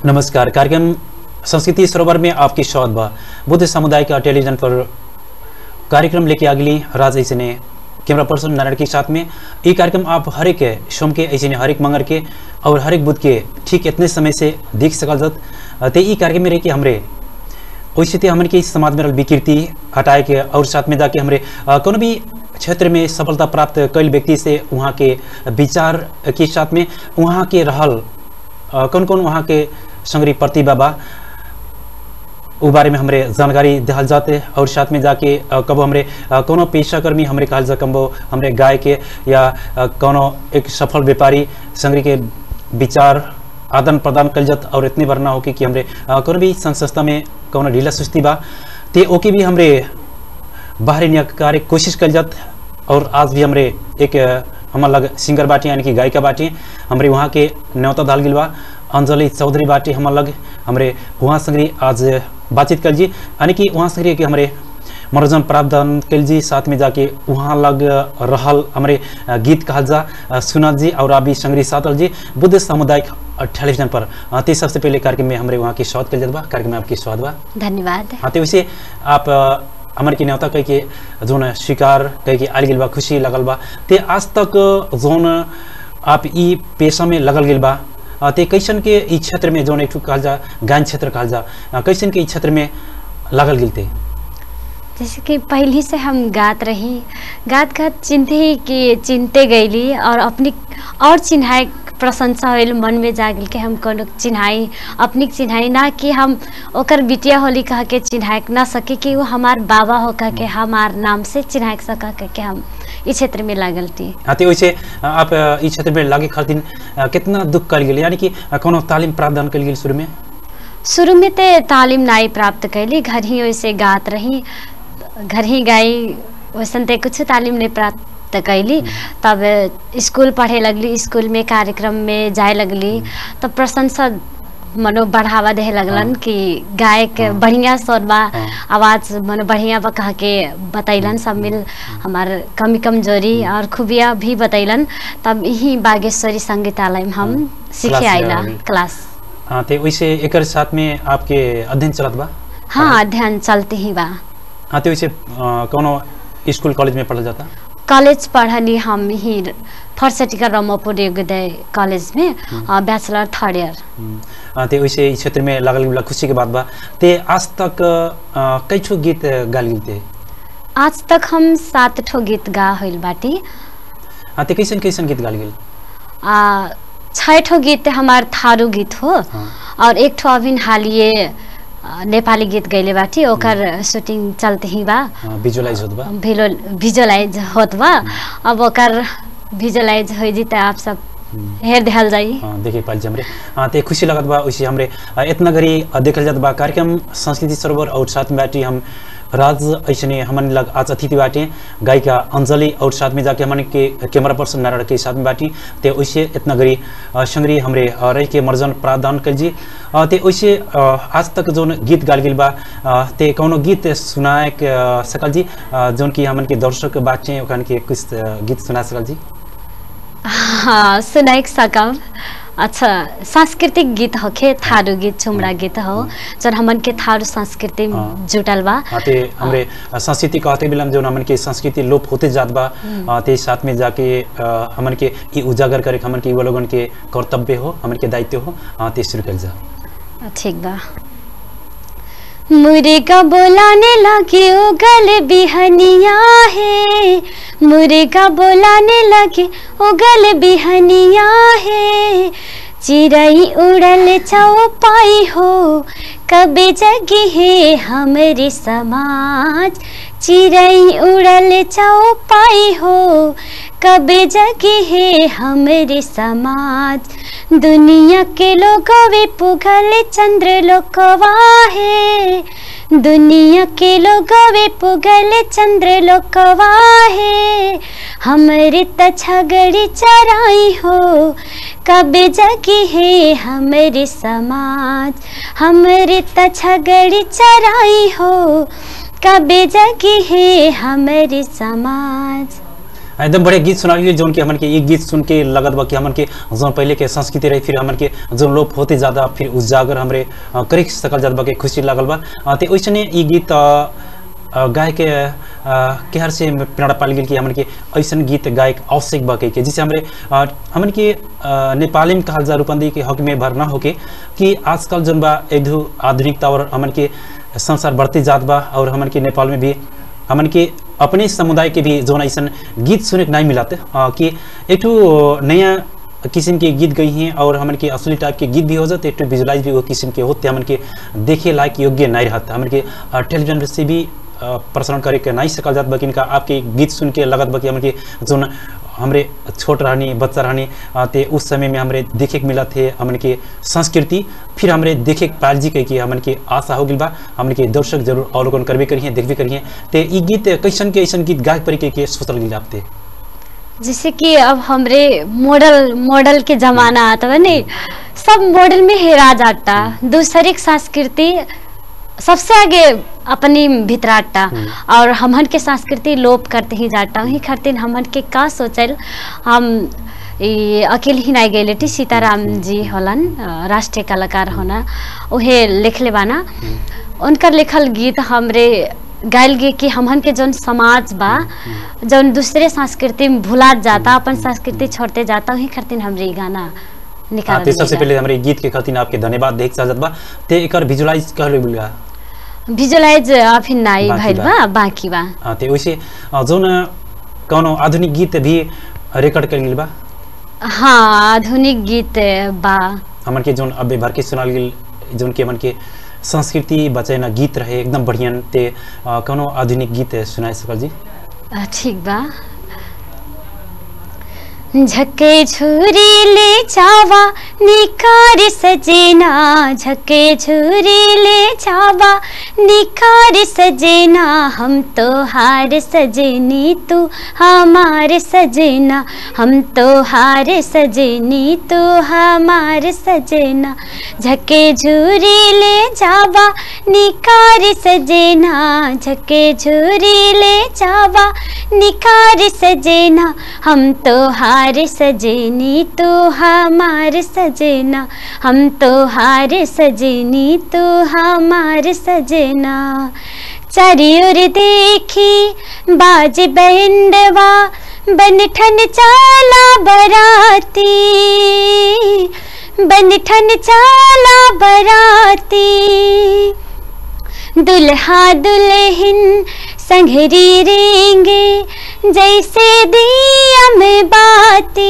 नमस्कार कार्यक्रम संस्कृति सरोवर में आपकी स्वागत बा बुद्ध समुदाय का टेलीविजन पर कार्यक्रम लेके अगली राज ऐसे ने कैमरा पर्सन नारायण के साथ में ये कार्यक्रम आप हर एक सोम के ऐसे ने हर एक मंगर के और हर एक बुध के ठीक इतने समय से देख सकल जत ते ई कार्यक्रम में रह के हमरे वैसे ते हमन के इस समाज में रहल विकृति हटाए के और साथ में जाके हमरे अ, कोनो भी क्षेत्र में सफलता प्राप्त कईल व्यक्ति से वहाँ के विचार के साथ में वहाँ के रहल अ, कौन कौन वहाँ के संग्रही प्रतिभा बा उ बारे में हमरे जानकारी दिहल जाते और साथ में जाके अ, कबो हमरे अ, कोनो पेशाकर्मी हमरे कहल जा कबो हमरे गाय के या अ, कोनो एक सफल व्यापारी संग्रही के विचार आदान प्रदान कल जात और इतने बार ना हो कि कि हमरे अ, कोनो भी संस्था में कोनो ढीला सुस्ती बा ते ओके भी हमरे बाहरी निकारे कोशिश कल जात और आज भी हमरे एक अ, हमार लग सिंगर बाटी यानी कि गायिका बाटी हमरे वहाँ के न्योता दाल गिल बा अंजलि चौधरी बाटी हमार लग हमरे वहाँ संग्री आज बातचीत कल जी यानी कि वहाँ संग्री के हमरे मनोरंजन प्रावधान कल जी साथ में जाके वहाँ लग रहल हमरे अ, गीत कहल जा अ, सुनल जी और अभी संग्री सातल जी बुद्ध सामुदायिक टेलीविजन पर अ, ते सबसे पहले कार्यक्रम में हमरे वहाँ की स्वागत कल जात बा कार्यक्रम में आपकी स्वागत बा धन्यवाद हाँ तो वैसे आप अ, हमर के न्योता कह के जोन स्वीकार कह के आल गेल बा खुशी लगल बा ते आज तक जोन आप ई पेशा में लगल गेल बा अ, ते कैसन के ई क्षेत्र में जोन एक ठो कहल जा गायन क्षेत्र कहल जा अ, कैसन के ई क्षेत्र में लगल गेल ते जैसे कि पहले से हम गात रही गात गात चिन्हते ही कि चिन्हते गईली और अपनी और चिन्हाए प्रशंसा होल मन में जा गेल कि हम कोनो चिन्हाई अपनी चिन्हाई ना कि हम ओकर बिटिया होली कह के चिन्हाए ना सके कि वो हमार बाबा हो कह के हमार नाम से चिन्हाए सका कह के हम इस क्षेत्र में लागल थी हाँ तो वैसे अ, आप अ, ई क्षेत्र में लागे खातिर अ, कितना दुख कल गेल यानी कि अ, कोनो तालीम प्रावधान कल गेल शुरू में शुरू में ते तालीम नाई प्राप्त कैली घर ही वैसे गात रही घर ही गाई वैसन ते कुछ तालीम नहीं प्राप्त कैली तब स्कूल पढ़े लगली स्कूल में कार्यक्रम में जाए लगली तब प्रशंसा मनो बढ़ावा दे लगलन हाँ। कि गायक हाँ। बढ़िया स्वर बा हाँ। आवाज मनो बढ़िया बा कह के बतैलन सब मिल हमार कमी कमजोरी और खूबिया भी बतैलन तब यही बागेश्वरी संगीतालय में हम हाँ। सीखे क्लास आइला लगावली। क्लास हाँ तो वैसे एकर साथ में आपके अध्ययन चलत बा हाँ अध्ययन चलते ही बा हाँ तो वैसे अ, कोनो स्कूल कॉलेज में पढ़ल जाता कॉलेज पढ़ली हम ही फर्सटिका रमापुर योगोदय कॉलेज में बैचलर थर्ड ईयर हम्म, अ, ते वैसे इस क्षेत्र में लागल गेला खुशी के बात बा ते आज तक अ, कई ठो गीत गाल गेल ते आज तक हम सात ठो गीत गा होइल बाटी हाँ ते कैसन कैसन गीत गाल गेल आ छः ठो गीत हमार थारू गीत हो हाँ और एक ठो अभी हालिए आ, नेपाली गीत गैले बाटी ओकर शूटिंग चलते ही बा विजुअलाइज होत बा भिलो भिजुअलाइज होत बा अब ओकर भिजुअलाइज हो जी त आप सब हम्म, हेर देहल जाई हाँ देखे पाल हमरे हाँ ते खुशी लगत बा वैसे हमरे अ, इतना घड़ी अ, देखल जात बा कार्यक्रम संस्कृति सरोवर और साथ में बाटी हम राज ऐसने हमन लग आज अतिथि बाटे गायिका अंजलि और साथ में जाके हमन के कैमरा पर्सन नारायण के साथ में बाटी ते वैसे इतना घड़ी अ, संग्री हमरे अ, रह के मर्जन प्रावधान कर जी अ, ते वैसे अ, आज तक जोन गीत गाल गेल बा अ, ते कौनो गीत सुनाए के अ, सकल जी अ, जोन की हमन के दर्शक बाटे ओखन के कुछ अ, गीत सुना सकल जी हाँ सुनाइ सकब अच्छा सांस्कृतिक गीत होखे थारू गीत छुमड़ा गीत हो जन हमन के थारू संस्कृति में हाँ। जुटल बा हाँ, ते हमरे संस्कृति कहते बिलम जो हमन के संस्कृति लोप होते जात बा अ, ते साथ में जाके अ, हमन के ई उजागर करे के हमन के युवा लोगन के कर्तव्य हो हमन के दायित्व हो अ, ते शुरू कर जा ठीक बा मुर्गा बोलाने लगे उगल बिहनिया है मुर्गा बोलाने लगे उगल बिहनिया है चिड़ई उड़ल चौपाई हो कबे जगी है हमरे समाज चिड़ई उड़ल चौपाई हो कबे जगी है हमरे समाज दुनिया के लोगवे पुगल चंद्र लोकवा है दुनिया के लोगवे पुगल चंद्र लोकवा है हमरे त छगड़ी चराई हो कबे जगी है हमरे समाज हमरे त छगड़ी चराई हो कबे जगी है हमरे समाज एकदम बढ़िया गीत सुना लिए जौन कि हमन के एक गीत सुन के लगत बा कि हमन के जौन पहले के संस्कृति रही फिर हमन के जौन लोप होते ज्यादा फिर उजागर हमरे अ, करे सकल जात बा के खुशी लागल बा अ, ते ओइसने ई गीत अ, अ, गाय के अ, केहर से प्रेरणा पाल गेल कि हमन के ऐसन गीत गायक आवश्यक बा के के जिसे हमरे अ, हमन के अ, नेपाली में कहल जा रूपंदी के हक में भरना होके कि आजकल जौन बा एकदू आधुनिकता और हमन के संसार बढ़ते जात बा और हमन के नेपाल में भी हमन के अपने समुदाय के भी जोन ऐसा गीत सुने के नहीं मिलाते अ, कि एक ठो नया किस्म के गीत गई हैं और हमन के असली टाइप के गीत भी हो जाते एक ठो विजुलाइज भी वो किस्म के होते हमन के देखे लायक योग्य नहीं रहता हमन के अ, टेलीविजन से भी अ, प्रसारण करे के नहीं सकल जात बकिन का आपके गीत सुन के लगत बा कि हमन के जोन हमरे छोट रहनी बच्चा रहनी अ, ते उस समय में हमरे देखे के मिला थे हमन के संस्कृति फिर हमरे देखे के पाल जी के कि हमन के आशा हो गइल बा हमन के दर्शक जरूर अवलोकन करबे करिए देखबे करिए ते ई गीत कैसन के ऐसन गीत गायक परी के, के सोचल गइल आपते जैसे कि अब हमरे मॉडल मॉडल के जमाना आता है नहीं सब मॉडल में हेरा जाता दूसरे की संस्कृति सबसे आगे अपनी भितराटा और हमन के संस्कृति लोप करते ही जाता वही खातिर हमन के का सोचल हम ई अकेले ही नहीं गए टी सीताराम जी होलन अ, राष्ट्रीय कलाकार होना उहे लिखले बाना उनकर लिखल गीत हमरे गायल गे कि हमन के जौन समाज बा जौन दूसरे संस्कृति में भुलात जाता अपन संस्कृति छोड़ते जाता वही खातिर हमरे ई गाना हाँ, निकाल ते सबसे पहले हमरे गीत के खातिर आपके धन्यवाद देख साजत बा ते एकर विजुलाइज कहले बिलगा विजुलाइज अभी नाई बाँकी भइल बा। बा बाँकी बा हाँ, ते वैसे अ, जौन कौनो आधुनिक गीत भी रिकॉर्ड कर गेल बा हाँ आधुनिक गीत बा हमन के जौन अबे भर के सुनाल गेल जौन के हमन के संस्कृति बचे ना गीत रहे एकदम बढ़िया ते अ, कौनो आधुनिक गीत सुनाए सकल जी अ, ठीक बा झके झुरी ले जावा निकार सजेना झके झुरी ले जावा निकार सजेना हम तो हार सजेनी तू हमार सजेना हम तो हार सजेनी तू हमार सजेना झके झुरी ले जावा निकार सजेना झके झुरी ले जावा निकार सजेना हम तो हार सजेनी तो हमार सजेना हम तो हार सजेनी तो हमार सजेना चारियोर देखी बाज बैंडवा बनठन चाला बराती बनठन चाला बराती दुल्हा दुल्हन संघरी रेंगे जैसे दिया में बाती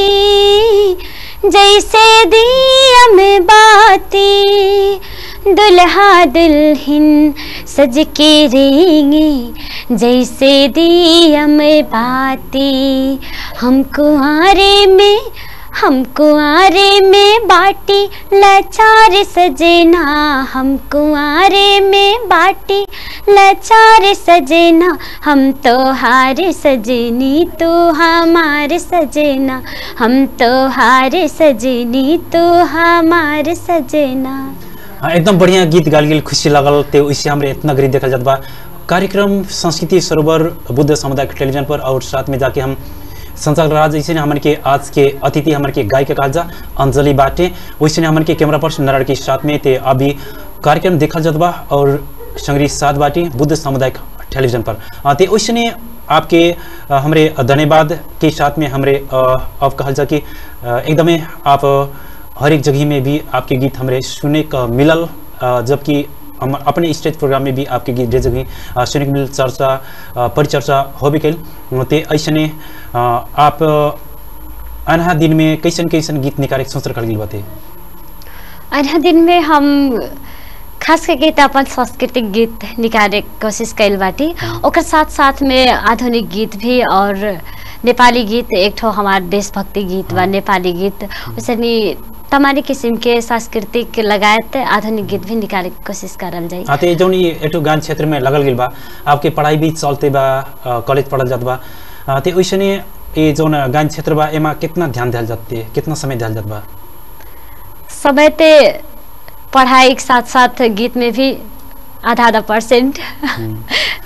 जैसे दिया में बाती दुल्हा दुल्हन सज के रेंगे जैसे दिया में बाती हम कुआरे में हम कुआरे में बाटी लाचार सजेना हम कुआरे में बाटी लाचार सजेना हम तो हार सजेनी तो हमार सजेना हम तो हार सजेनी तो हमार सजेना हाँ एकदम बढ़िया गीत गाल गेल खुशी लागल ते वैसे हमरे इतना गरीब देखल जात बा कार्यक्रम संस्कृति सरोवर बुद्ध समुदाय के टेलीविजन पर और साथ में जाके हम संचालक राज ऐसे हमन के आज के अतिथि हमन के गाय के काजा अंजलि बाटे वैसे हमन के कैमरा पर्सन नारायण के साथ में ते अभी कार्यक्रम देखल जात बा और संग्रही साथ बाटी बुद्ध सामुदायिक टेलीविजन पर अ, ते वैसे आपके अ, हमरे धन्यवाद के साथ में हमरे अ, अब कहल जा कि अ, एकदमै आप हर एक जगह में भी आपके गीत हमरे सुने का मिलल अ, जबकि हम अपने स्टेज प्रोग्राम में भी आपके गीत ढेर जगह अ, सुने के मिल चर्चा अ, परिचर्चा हो भी कैल ते ऐसने अ, आप अनहा दिन में कैसन कैसन गीत निकाले के सोच रखल गेल बाते अन्य दिन में हम खास करके त अपन सांस्कृतिक गीत निकाले के कोशिश कैल बाटी ओकर साथ साथ में आधुनिक गीत भी और नेपाली गीत एक ठो हमार देशभक्ति गीत बा नेपाली गीत उसनी तमारी किस्म के सांस्कृतिक लगायत आधुनिक गीत भी निकाले के कोशिश करल जाई हाँ तो ये जौन ये एटो गान क्षेत्र में लगल गेल बा आपके पढ़ाई भी चलते बा अ, कॉलेज पढ़ल जात बा अ, ते वैसने ये जौन गान क्षेत्र बा एमा कितना ध्यान दिया जाते कितना समय दिया जात बा समय ते पढ़ाई के साथ साथ गीत में भी आधा आधा परसेंट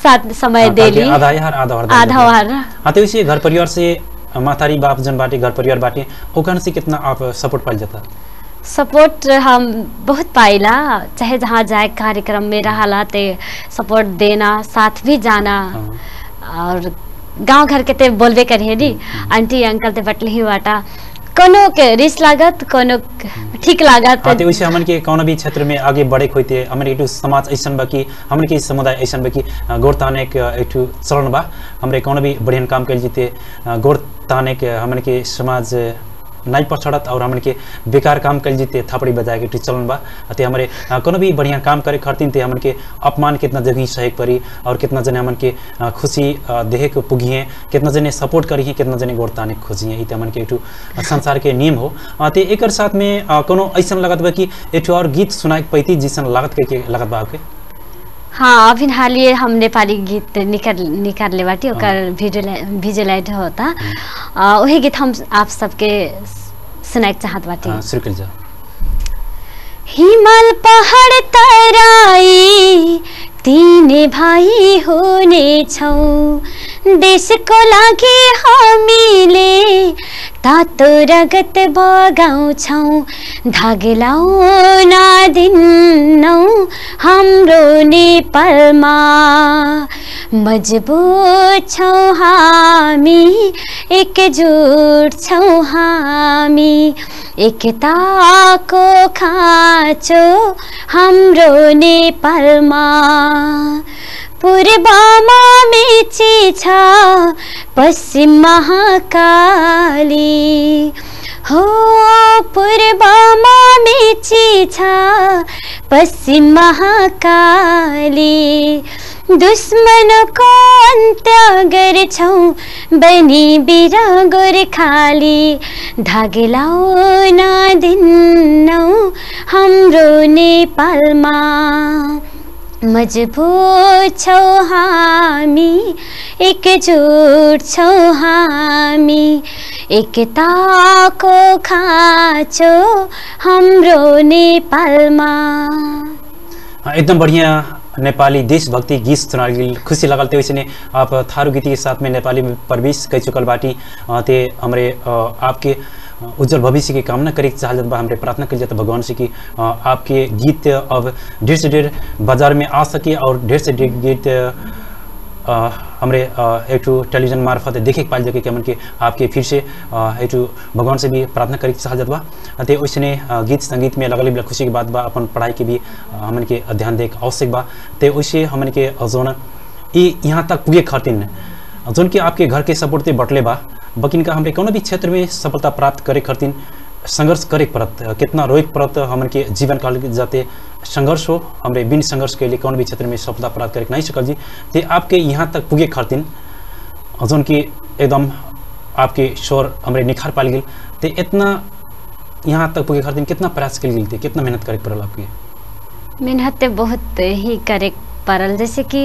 साथ समय हाँ, ताकि देली आधा यार आधा और आधा वार हाँ तो इसी घर परिवार से मातारी बाप जन बाटे घर परिवार बाटे ओकन से कितना आप सपोर्ट पाइल जाता सपोर्ट हम बहुत पाइला चाहे जहाँ जाए कार्यक्रम में रहला ते सपोर्ट देना साथ भी जाना हाँ। और गांव घर के ते बोलबे करिए नी आंटी अंकल ते बटले ही बाटा कोनो के रिस लागत कोनो के ठीक लागत हाँ तो वैसे हमन के कौन भी क्षेत्र में आगे बढ़े खोते हमन के एक ठो समाज ऐसन बा कि हमन के समुदाय ऐसन बा कि अ, गोड़ ताने के एक ठो चलन बा हमरे कौन भी बढ़िया काम कर जीते अ, गोड़ ताने के हमन के समाज नहीं पछड़त और हमन के बेकार काम कर जीते थपड़ी बजाए के एक ठो चलन बा ते हमरे अ, कोनो भी बढ़िया काम करे खातिर ते हमन के अपमान कितना जगह सहे परी और कितना जने हमन के अ, खुशी अ, देहे के पुगिए कितना जने सपोर्ट करी कितना जने गोड़ ताने खोजिए ई ते हमन के एक ठो संसार के नियम हो अ, ते एकर साथ में अ, कोनो ऐसन लगत बा कि एक ठो और गीत सुनाए के पैती जिसन लागत के, के लगत बा आपके हाँ अभी हालिए हम नेपाली गीत निकाल निकालले बाटी ओकर भिजुअल भिजुअलाइट होता आ, वही गीत हम आप सबके सुनाए के चाहत बाटी अ, शुरू कर जाओ हिमाल पहाड तराई तिने भाइ हुनेछौ देशको लागि हामीले तातो रगत बगाउँछौ धागे लाउन दिन्नौ हाम्रो नेपालमा मजबुत छौँ हामी एकजुट छौँ हामी एकताको खाँचो हाम्रो नेपालमा पूर्वमा मेची छ पश्चिम महाकाली हो पूर्वमा मेची छ पश्चिम महाकाली दुश्मनको अन्त्य गर्छौँ बनी बिर गोर्खाली धागे लाउन दिन्नौ हाम्रो नेपालमा मजबुत छौँ हामी एकजुट छौँ हामी एकताको खाँचो हाम्रो नेपालमा हाँ, एकदम बढ़िया नेपाली देशभक्ति गीत सुना गेल खुशी लगल ते वैसे आप थारू गीत के साथ में नेपाली में प्रवेश कर चुकल बाटी अ, ते हमरे अ, आपके अ, उज्जवल भविष्य की कामना करे के चाहत बा हमरे प्रार्थना कर जाता भगवान से कि अ, आपके गीत अब ढेर से ढेर बाजार में आ सके और ढेर से ढेर गीत अ, हमरे अ, एक ठो टेलीविजन मार्फत देखे के पाइल जाके कि हमन के आपके फिर से अ, एक ठो भगवान से भी प्रार्थना करे के चाहत बा ते ओइसने अ, गीत संगीत में लगल भी खुशी की बात बा अपन पढ़ाई के भी अ, हमन के ध्यान दे के आवश्यक बा ते ओइसे हमन के जोन ई यहाँ तक पुगे खातिर जोन कि आपके घर के सपोर्ट ते बटले बा बकिन का हमरे कोनो भी क्षेत्र में सफलता प्राप्त करे खातिर संघर्ष करे के पड़त कितना रोए के पड़त हमन के जीवन काल के जाते संघर्ष हो हमरे बिन संघर्ष के लिए कौन भी क्षेत्र में सफलता प्राप्त करे के नहीं सकल जी ते आपके यहाँ तक पुगे खातिर जोन कि एकदम आपके शोर हमरे निखार पाल गेल ते इतना यहाँ तक पुगे खातिर कितना प्रयास कल गेल थे कितना मेहनत करे के पड़ल आपके मेहनत ते बहुत ही करे के पड़ल जैसे कि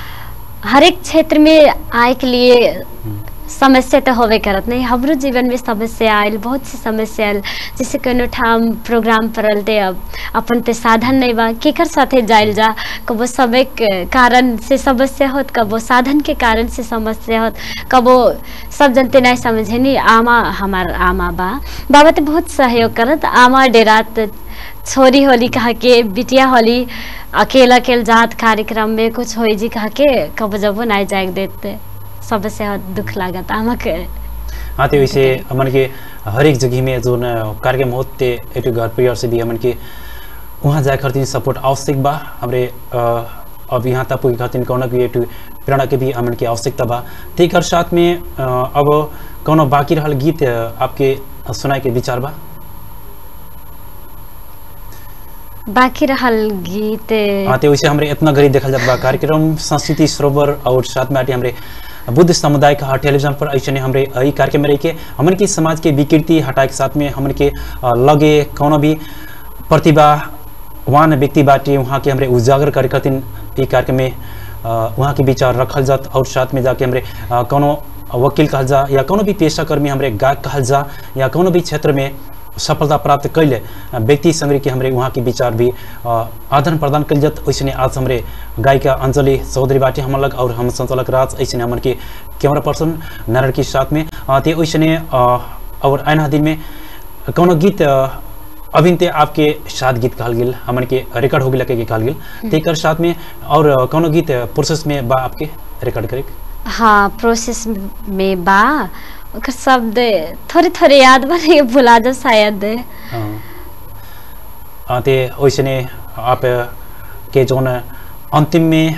हर एक क्षेत्र में आए के लिए समस्या तो होबे करत नहीं हमरो जीवन में समस्या आयल बहुत सी समस्या आयल जैसे कोनो ठाम प्रोग्राम पड़ल ते अब अपन ते साधन नहीं बा केकर साथे जाइल जा कबो समय के कारण से समस्या होत कबो साधन के कारण से समस्या होत कबो सब जनते नहीं समझे नहीं आमा हमार आमा बा बाबा ते बहुत सहयोग करत आमा डेरात छोरी होली कहा के बिटिया होली अकेला अकेले जात कार्यक्रम में कुछ होई जी कहा के कब जब नहीं जाए देते सबसे दुख लागत आमा के हाँ तो वैसे हमन के हर एक जगह में जो न कार्यक्रम होते एक घर परिवार से भी हमन के वहाँ जाए खातिर सपोर्ट आवश्यक बा हमरे अ, अब यहाँ तक पुगे खातिर कौन भी एक प्रेरणा के भी हमन के आवश्यकता बा तेकर साथ में अ, अब कौनो बाकी रहल गीत अ, आपके सुनाए के विचार बा बाकी रहल गीत हाँ तो वैसे हमरे इतना गरीब देखल जात बा कार्यक्रम संस्कृति सरोवर और साथ में आटे हमरे बुद्ध समुदाय का टेलीविजन पर ऐसे हमरे ई कार्यक्रम में रह के हमन के समाज के विकृति हटाए के साथ में हमन के अ, लगे कौनो भी प्रतिभावान व्यक्ति बाटे वहाँ के हमरे उजागर करे खातिर ई कार्यक्रम में अ, वहाँ के विचार रखल जात और साथ में जाके हमरे अ, कौनो वकील कहल जा या कोनो भी पेशा कर्मी हमरे गायक कहल जा या कोनो भी क्षेत्र में सफलता प्राप्त कैले व्यक्ति संग्रह के हमरे वहाँ के विचार भी अ, आदान प्रदान कल जत वैसे आज हमरे गायिका अंजलि चौधरी बाटी हम लग और हम संचालक राज ऐसे हमन के कैमरा पर्सन नारायण के साथ में अ, ते वैसे और आना दिन में कौनो गीत अ, अभी ते आपके साथ गीत कहल गेल हमन के रिकॉर्ड हो गेल के कहल गेल तेकर साथ में और अ, कौनो गीत प्रोसेस में बा आपके रिकॉर्ड करे के? हाँ प्रोसेस में बा ओकर शब्द थोड़े थोड़े याद बा लेकिन भुला जा शायद हाँ। अ, ते वैसे आप के जोन अंतिम में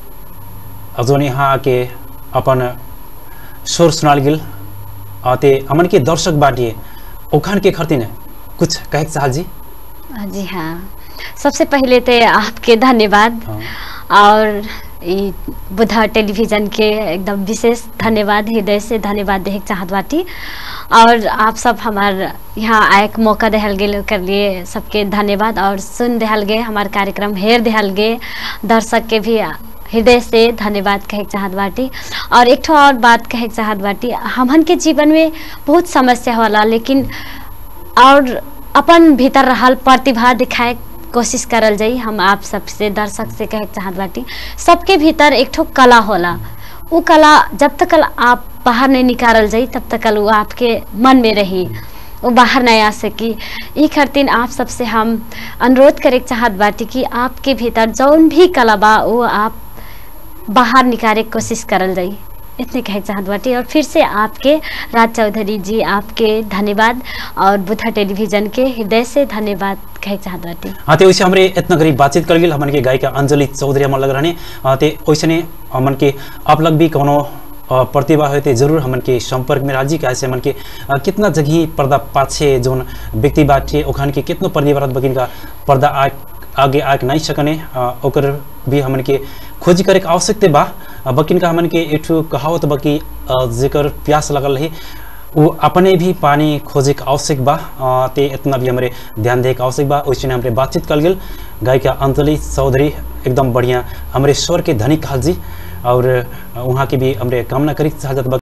जोन यहाँ आके अपन स्वर सुनाल गेल अ, ते हमन के दर्शक बाटिए ओखान के खरतिन कुछ कहे के चाहल जी जी हाँ सबसे पहले तो आपके धन्यवाद हाँ। और ई बुधा टेलीविजन के एकदम विशेष धन्यवाद हृदय से धन्यवाद देहे के चाहत बाटी और आप सब हमार यहाँ आए के मौका देहल गेल कर लिए सबके धन्यवाद और सुन देहल गे हमार कार्यक्रम हेर देहल गे दर्शक के भी हृदय से धन्यवाद कहे के चाहत बाटी और एक ठो और बात कहे के चाहत बाटी हमन के जीवन में बहुत समस्या होला लेकिन और अपन भीतर रहल प्रतिभा दिखाए के कोशिश करल जाई हम आप सबसे दर्शक से कहे के चाहत बाटी सबके भीतर एक ठो कला होला उ कला जब तक आप बाहर नहीं निकालल जाई तब तक वो आपके मन में रही वो बाहर नहीं आ सकी ई खातिर आप सबसे हम अनुरोध करे के चाहत बाटी कि आपके भीतर जौन भी कला बा वो आप बाहर निकाले के कोशिश करल जाई इतने कहे के चाहत बाटी और फिर से आपके राज चौधरी जी आपके धन्यवाद और बुधा टेलीविजन के हृदय से धन्यवाद कहे के चाहत बाटी हाँ ते वैसे हमरे इतना करीब बातचीत कर गेल हमन के गायिका अंजलि चौधरी हमन लग रहने हाँ, ते वैसे ने हमन के आप लग भी कोनो अ, प्रतिभा है ते जरूर हमन के संपर्क में राजी कैसे हमन के अ, कितना जगह पर्दा पाछे जोन व्यक्ति बाटे ओखान के कितनो प्रतिभा बकिन का पर्दा आ आगे आके नहीं सकने अ, ओकर भी हमन के खोज करे के आवश्यकता बा अ, बकिन का हमन के एठू कहावत बकी जेकर प्यास लगल रही वो अपने भी पानी खोजे के आवश्यक बा अ, ते इतना भी हमारे ध्यान दे के आवश्यक बा वैसे हमरे बातचीत कल गेल गायिका अंजलि चौधरी एकदम बढ़िया हमारे स्वर के धनी कहल जी और अ, वहाँ की भी हमरे कामना करी चाहत बा